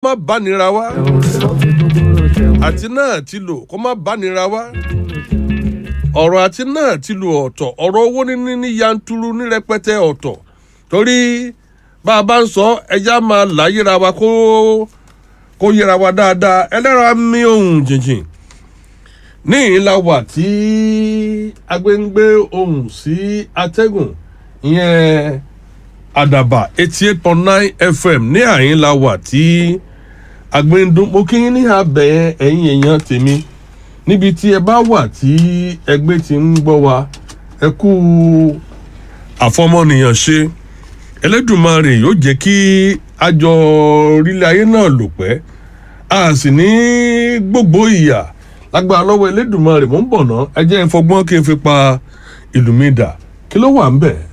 má bánira wá àti náà ti lò kó má bánira wá ọ̀rọ̀ àti náà ti lò ọ̀tọ̀ ọ̀rọ̀ owó níní ní yanturu ní rẹpẹtẹ ọ̀tọ̀ torí bá a bá ń sọ ẹja máa là yíra wa kó kó yíra wa dáadáa ẹlẹ́ra mi ohun jìnjìn ní ìlà wà tí agbẹ́ngbé ohun sí atẹ́gùn ìyẹn àdàbà eighty eight point nine fm ní àyín la wà tí agbẹ́ndún mo kí yín ní abẹ́ ẹ̀yìn èèyàn tèmi níbi tí ẹ bá wà tí ẹgbẹ́ ti ń gbọ́ wa ẹ kú àfọmọnìyàn ṣe ẹlẹ́dùnmarè yóò jẹ́ kí àjọ orílẹ̀ ayé náà lò pẹ́ a sì ní gbogbo ìyà lágbára lọ́wọ́ ẹlẹ́dùnmarè mò ń bọ̀ ná ẹ jẹ́ ìfọgbọ́n kí n fi pa ìlú mi dà kí ló wà ń bẹ̀.